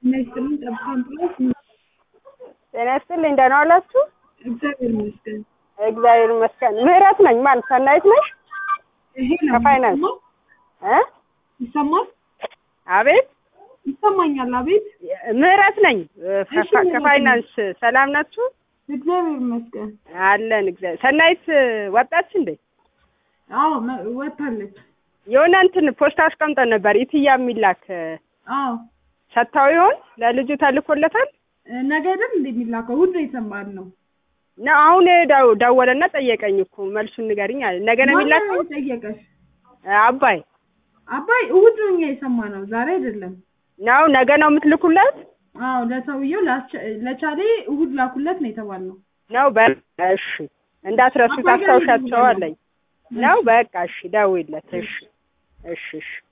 ጤና ይስጥልኝ ጠብታ አምቡላንስ ጤና ይስጥልኝ ደህና ዋላችሁ? እግዚአብሔር ይመስገን። እግዚአብሔር ይመስገን። ምህረት ነኝ። ማን ሰናይት ነሽ? ይሄ ነው ከፋይናንስ የሚሰማው? እ ይሰማል? አቤት ይሰማኛል። አቤት ምህረት ነኝ ከፋ- እሺ፣ ምህረት ከፋይናንስ ሰላም ናችሁ? እግዚአብሔር ይመስገን። አለን እግዚአብሔር። ሰናይት ወጣች እንዴ? አዎ መ- ወጥታለች። የሆነ እንትን ፖስታ አስቀምጠን ነበር ኢትያ የሚላክ አዎ ሰጥታው ይሆን ለልጁ ተልኮለታል? ነገ አይደል እንደሚላከው ሁሉ የሰማን ነው። ነው አሁን ደው- ደወለና ጠየቀኝ እኮ መልሱን ንገሪኝ አለ። ነገ ነው የሚላከው? ማነው ጠየቀሽ? አባይ አባይ እሑድ ነው እኛ የሰማ ነው ዛሬ አይደለም። ነው ነገ ነው የምትልኩለት? አዎ ለሰውየው ላስቸ- ለቻሌ እሑድ ላኩለት ነው የተባልነው። ነው በቃ እሺ፣ እንዳትረሱት አባይ ጋር አስታውሻቸው አለኝ። ነው በቃ እሺ፣ ደውይለት። እሺ እሺ እሺ